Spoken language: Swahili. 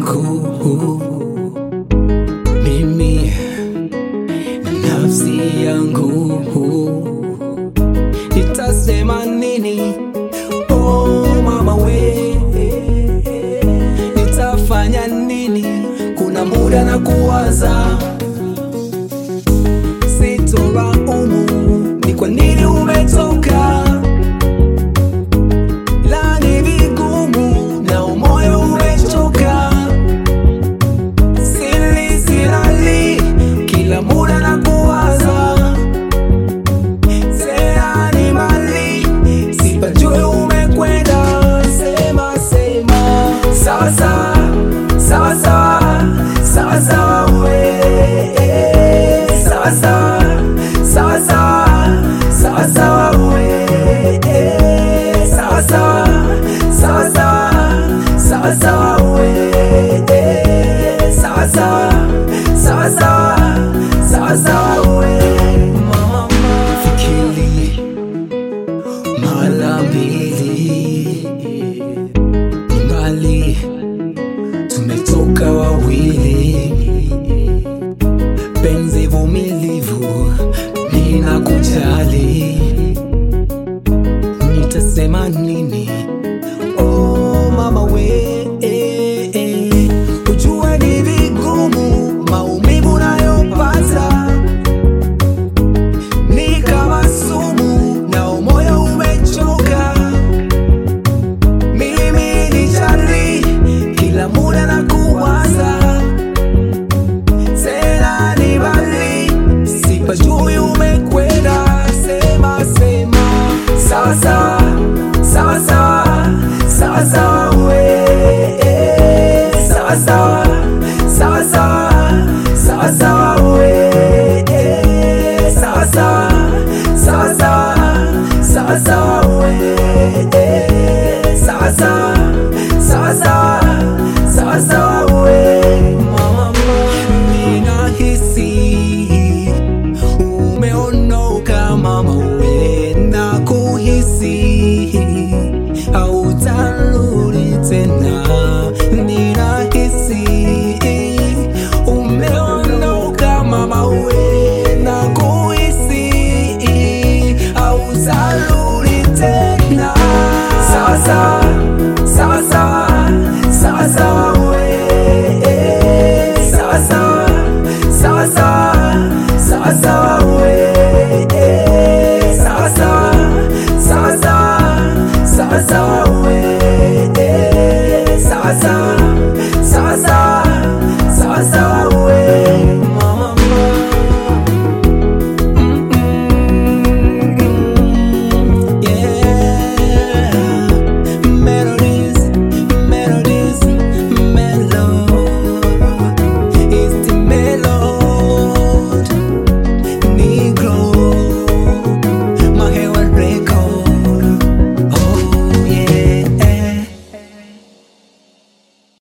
yangu mimi na nafsi yangu nitasema nini oh mama we nitafanya nini kuna muda na kuwaza sitoraumu ni kwa nini umetoka la ni vigumu na umoyo umechoka sili silali kila muda na kuwaza seani mali sipajue umekwenda sema sema sawa sawa sawa sawa sawa sawa we sawa sawa sawa sawa sawa sawa we sawa sawa sawa sawa sawa sawa we sawa sawa sawa sawa sawa sawa we mama fikiri mara mbili ni mbali tumetoka wawili penzi vumilivu ninakujaji